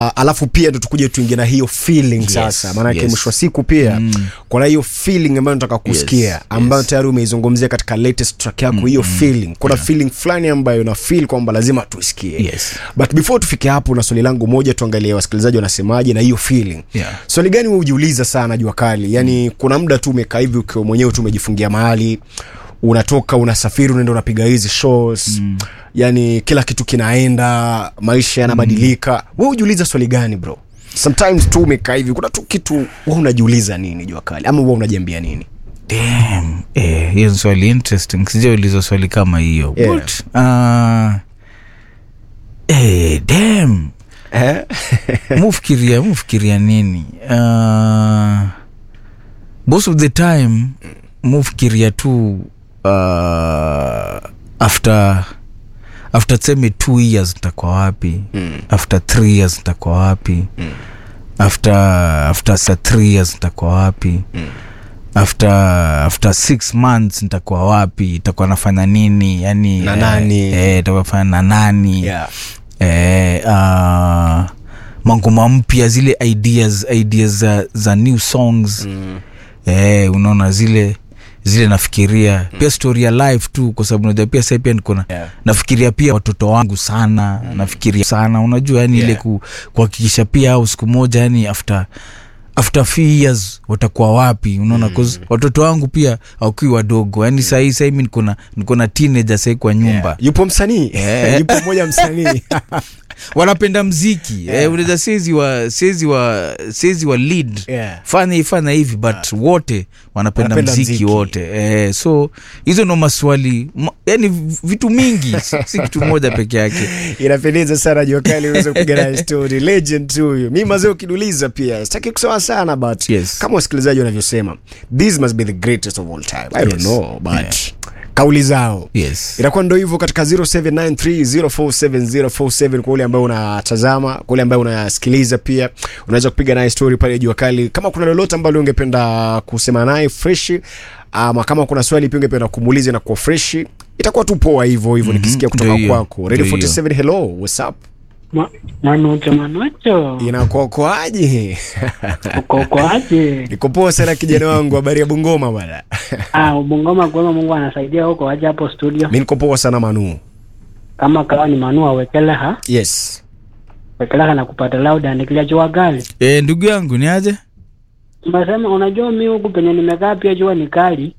A- alafu pia ndo tukuje tuingie na hiyo feeling Yes, sasa maanake yes. mwisho wa siku pia mm. kuna hiyo feeling ambayo nataka kusikia Yes, ambayo yes. tayari umeizungumzia katika latest track yako hiyo feeling kuna feeling fulani ambayo na feel kwamba lazima tuisikie Yes. but before tufike hapo na swali langu moja tuangalie wasikilizaji wanasemaje na hiyo feeling Yeah. swali gani wewe hujiuliza sana jua kali yani kuna muda tu umekaa hivi ukiwa mwenyewe tu umejifungia mahali unatoka unasafiri unaenda unapiga hizi shows mm. yani kila kitu kinaenda maisha yanabadilika mm. we hujiuliza swali gani bro sometimes tu umekaa hivi kuna tu kitu we unajiuliza nini jua kali ama we unajiambia nini Damn. Eh, hiyo ni swali interesting sijauliza swali kama hiyo Yeah. But, uh, eh, damn. eh? mufikiria mufikiria nini uh, most of the time mufikiria tu uh, after after tuseme two years nitakuwa wapi mm. after three years nitakuwa wapi mm. after after sa three years nitakuwa wapi mm after after six months nitakuwa wapi itakuwa nafanya nini yani Na nani? eh, itakuwa nafanya na nani yeah. eh, uh, mangoma mpya zile ideas ideas za, za new songs mm. eh, unaona zile zile nafikiria mm. pia story ya life tu kwa sababu unajua pia sai pia nikona Yeah. nafikiria pia watoto wangu sana mm. nafikiria sana unajua yani Yeah. ile ku, kuhakikisha pia au siku moja yani after after few years watakuwa wapi unaona mm. watoto wangu pia wakiwa wadogo yani sahii sahii mi nikona nikona teenager sahii kwa nyumba Yeah. yupo msanii Yeah. yupo mmoja msanii wanapenda mziki yeah. eh, unaweza sezi wa sezi wa sezi wa lead Yeah. fanya hii fanya hivi but wote wanapenda Wanapenda mziki, mziki. wote eh, so hizo ndo maswali ma, yani vitu mingi si si kitu moja peke yake inapendeza sana jua kali uweze kupiga naye story legend tu huyu mi mazee ukiduliza pia sitaki kusema sana but Yes. kama wasikilizaji wanavyosema this must be the greatest of all time i don't Yes. know but kauli zao yes itakuwa ndo hivyo katika 0793047047 kwa ule ambaye unatazama kwa ule ambaye unasikiliza pia unaweza kupiga naye story pale jua kali kama kuna lolote ambalo ungependa kusema naye fresh ama kama kuna swali pia ungependa kumuuliza na kuwa fresh itakuwa tu poa hivyo hivyo nikisikia kutoka Ndio hiyo. kwako radio Ndio hiyo. 47 hello what's up Ma- Manucho, Manucho, inakokoaje uko ukoaje? niko poa sana kijana wangu habari ya bungoma bwana Ah, Bungoma kwema, Mungu anasaidia huko, waje hapo studio. mi niko poa sana manu Kama kawa ni Manu awekeleha yes wekeleha na kupata lauda nikilia jua kali. eh, ndugu yangu ni aje Unasema unajua mi huku penye nimekaa pia jua ni kali.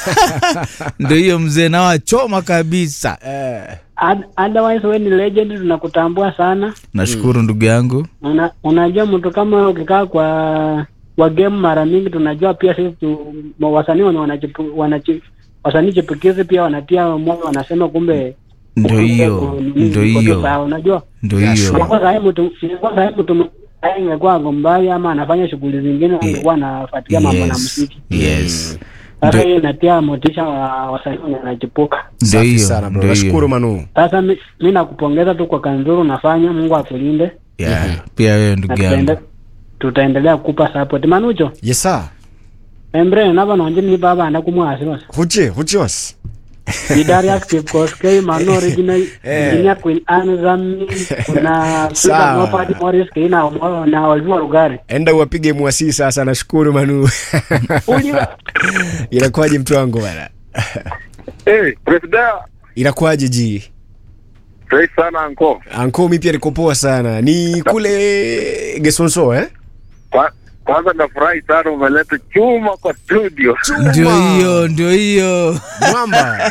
ndo hiyo mzee nawachoma kabisa eh. Ad- Otherwise we ni legend, tunakutambua sana. nashukuru ndugu yangu Una, unajua mtu kama wewe ukikaa kwa kwa game mara mingi tunajua pia sisi tu, ma- wasanii wenye wanachipu- wanachi- wasanii chipukizi pia wanatia moyo wanasema kumbe ndo hiyo uko- ndo uko tu hiyo sawa, unajua ndo Yeah, hiyo sure. Ingekuwa sahi mtu ingekuwa sahi mtu mwingine ingekuwa gombali ama anafanya shughuli zingine angekuwa anafuatilia mambo na muziki. yes Sasa Ndio- hiyo inatia motisha wa wasanii wenye wanachipuka. ndo safi hiyo sana bro ndo nashukuru hiyo manu Sasa mi, mi nakupongeza tu kwa kazi nzuri unafanya. Mungu akulinde yeah. pia wewe na ndugu tutaende- yangu tutaendelea kukupa support. Manucho yes sir embre nava nonje ni baba anda kumwasi basi huche huchos idari active course mano original engineer queen anzami kuna Sawa. Peter Mopati Morris kina na Oliver Rugari enda uwapige mwasi sasa nashukuru manu Uliwa inakuwaje mtu wangu bana Hey, Presida, inakuwaje ji fresh sana anko. anko mi pia niko poa sana ni kule gesonso eh Kwa, kwanza nafurahi sana umeleta chuma kwa studio. ndio hiyo ndio hiyo mwamba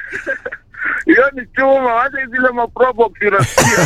Hiyo ni chuma, wacha zile maprobox unasikia.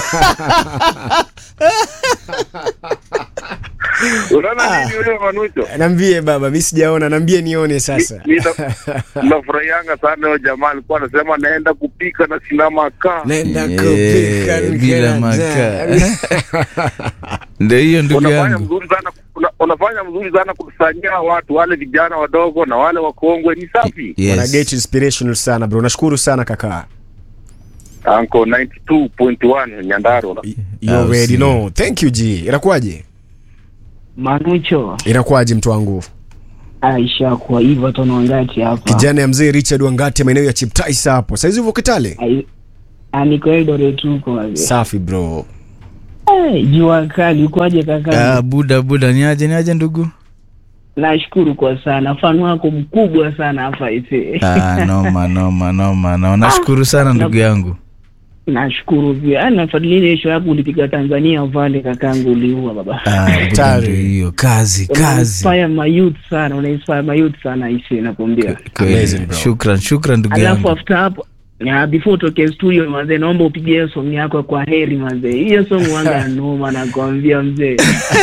Unaona nini yule Manucho? nambie baba mi sijaona nambie nione sasa Mi- mi na- Nafurahianga sana huyo jamaa alikuwa anasema naenda kupika na sina makaa. naenda Eh, kupika bila makaa ndio hiyo ndugu Unafanya yangu mzuri sana una, unafanya mzuri sana kukusanyia watu wale vijana wadogo na wale wakongwe, ni safi. Wana yes. get inspirational sana bro nashukuru sana kaka Anko 92.1 Nyandarua. you Ah, already sio. know thank you ji inakuwaje Manucho inakuwaje mtu wangu Aisha kwa hivyo tunaongati hapa kijana ya mzee richard wangati maeneo ya chiptais hapo saizi uvo kitale Ai- Ah, niko Eldoret huko wazee. safi bro Eh, jua kali ukoaje kaka? ah, buda buda niaje niaje ndugu Nashukuru kwa sana, fan wako mkubwa sana hapa hivi. ah, noma noma noma no. nashukuru sana ndugu yangu Nashukuru pia. Ah, nafuatilia ile show yako ulipiga Tanzania vale kakangu uliua baba. ah, buda Hatari. ndio hiyo kazi kazi Unainspire my youth sana, unainspire my youth sana hisi nakwambia. Kweli. Amazing, bro. shukran shukran ndugu Alafu yangu after hapo ya before toke studio mazee, naomba upige hiyo song yako kwa heri mazee. Hiyo song wanga noma nakwambia mzee.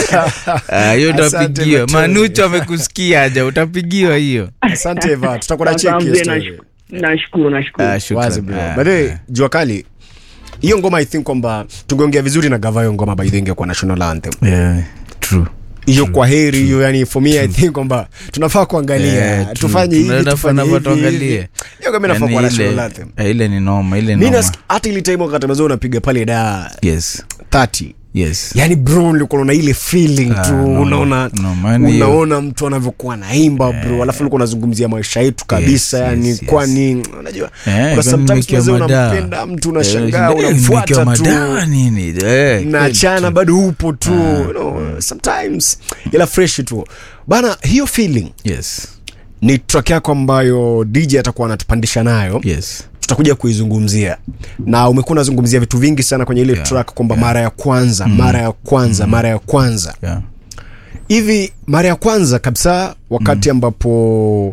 Ah, hiyo Asante, utapigiwa Mateo. manucho amekusikia aja utapigiwa hiyo asante eva tutakuwa na Sasa cheki hiyo mzee, story. nash- Nashukuru, nashukuru. Ah, shukran. wazi bro Ah, by the way jua kali hiyo ngoma i think kwamba tungeongea vizuri na gava hiyo ngoma by the way ingekuwa national anthem yeah, true hiyo kwa heri hiyo yani for me i think kwamba tunafaa kuangalia Yeah, true. tufanye hivi Tunafaa- tufanye nafaa hivi, tuangalie. hivi. hiyo kama inafaa Yani kuwa ile- national anthem eh, ile ni noma ile mi noma nas- hata ile time wakati mazao unapiga pale da yes 30 yes yani bro ulikuwa unaona ile feeling Ah, tu no, unaona no, man, hiyo- unaona mtu anavyokuwa naimba bro alafu ulikuwa unazungumzia maisha yetu kabisa Yes, yani yes, yes. kwani unajua Eh, kuna kwani sometimes nimewekewa mazee madawa. unampenda mtu Eh, unashangaa eh, unamfuata nimewekewa tu madawa nini eh, mnaachana kweli. bado upo tu you know, sometimes ila fresh tu bana hiyo feeling yes ni track yako ambayo dj atakuwa anatupandisha nayo yes tutakuja kuizungumzia na umekuwa unazungumzia vitu vingi sana kwenye ile Yeah, track kwamba mara ya kwanza mara ya kwanza mara ya kwanza yeah hivi mara ya kwanza kabisa wakati ambapo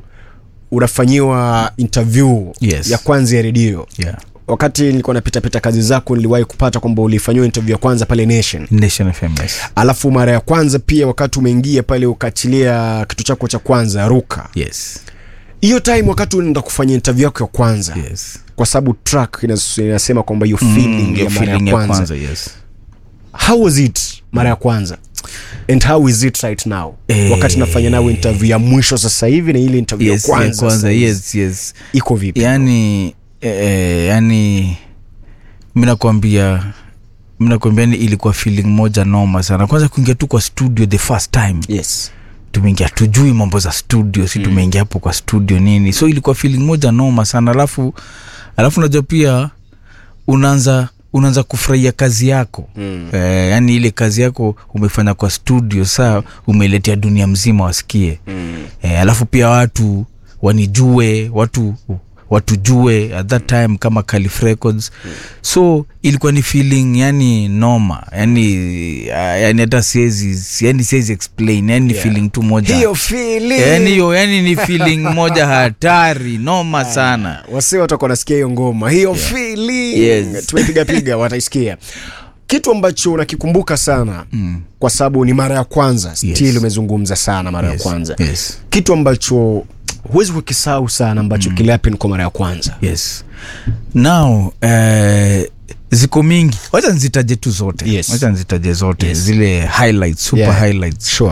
unafanyiwa interview Yes. ya kwanza ya redio yeah wakati nilikuwa napitapita kazi zako niliwahi kupata kwamba ulifanyiwa interview ya kwanza pale nation nation fm yes alafu mara ya kwanza pia wakati umeingia pale ukaachilia kitu chako cha kwanza ruka yes hiyo time wakati unaenda kufanya interview yako ya kwanza yes kwa sababu track inas- inasema kwamba hiyo feeling Mm, ya your mara ya feeling kwanza yes how was it mara ya kwanza and how is it right now Eh. wakati nafanya nawe interview ya mwisho sasa hivi na ile interview yes ya ya kwanza, kwanza sasa hivi. yes yes iko vipi yani eh, yani mi nakwambia mi nakwambia ni ilikuwa feeling moja noma sana kwanza kuingia tu kwa studio the first time yes tumeingia tujui mambo za studio si tumeingia hapo kwa studio nini so ilikuwa feeling moja noma sana alafu alafu unajua pia unaanza unaanza kufurahia kazi yako mm. eh, yani ile kazi yako umefanya kwa studio saa umeletea dunia mzima wasikie mm. eh, alafu pia watu wanijue watu watujue at that time kama Calif Records mm. so ilikuwa ni feeling yani noma yani uh, yani hata siwezi yani siwezi explain yani Yeah. yeah. feeling tu moja hiyo feeling yani hiyo yani ni feeling moja hatari noma sana wasi watakuwa nasikia hiyo ngoma hiyo feeling Yes. tumepiga piga wataisikia kitu ambacho unakikumbuka sana mm. kwa sababu ni mara ya kwanza still umezungumza sana mara Yes, ya kwanza yes. kitu ambacho huwezi kukisahau sana ambacho mm. kilihappen kwa mara ya kwanza yes now eh, ziko mingi wacha nzitaje tu zote Yes. wacha nzitaje zote Yes. zile highlights super Yeah. highlights sure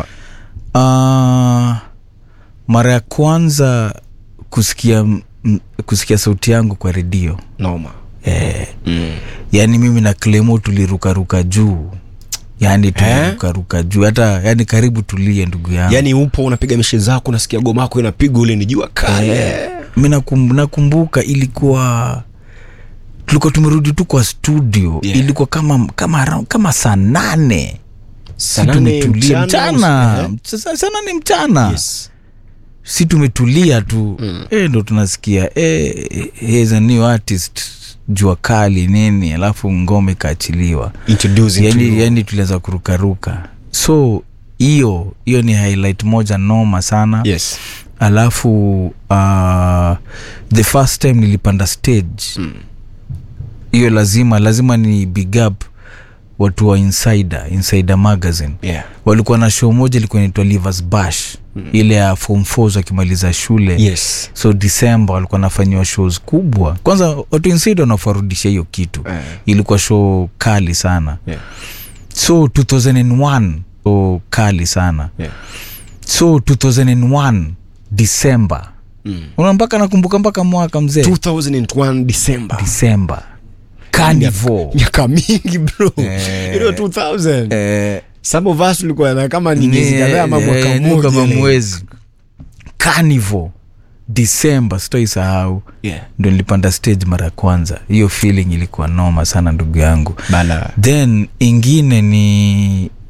uh, mara ya kwanza kusikia m- kusikia sauti yangu kwa redio noma eh, mm. yani mimi na Clemo tulirukaruka juu yani tulirukaruka juu hata yani karibu tulie ndugu yangu yaani upo unapiga mishe zako unasikia goma yako inapigwa ule ni jua kale mi nakum, nakumbuka ilikuwa tulikuwa tumerudi tu kwa studio Yeah. ilikuwa kama kama around- kama saa nane si Saa nane tumetulia mchana, mchana eh? Mch- saa saa nane mchana yes. si tumetulia tu mm. e, ndo tunasikia e, he's a new artist jua kali nini alafu ngome ikaachiliwa Introducing to yani, you. yani tulianza kurukaruka so hiyo hiyo ni highlight moja noma sana yes alafu uh, the first time nilipanda stage hiyo mm. lazima lazima ni big up watu wa insider insider magazine yeah walikuwa na show moja ilikuwa inaitwa livers bash mm. ile ya form 4 wakimaliza shule yes so december walikuwa nafanyiwa shows kubwa kwanza watu inside wanafarudisha hiyo kitu Eh. ilikuwa show kali sana yeah so 2001 show kali sana yeah so 2001 december mm. una mpaka nakumbuka mpaka mwaka mzee 2001 december december carnival miaka mingi bro Eh. you know 2000 eh, some of us ulikuwa na kama ni ni- miezi kadhaa ama eh, mwaka ni mmoja kama like. mwezi carnival disemba sitoisahau yeah. ndo nilipanda stage mara ya kwanza hiyo feeling ilikuwa noma sana ndugu yangu bala then ingine ni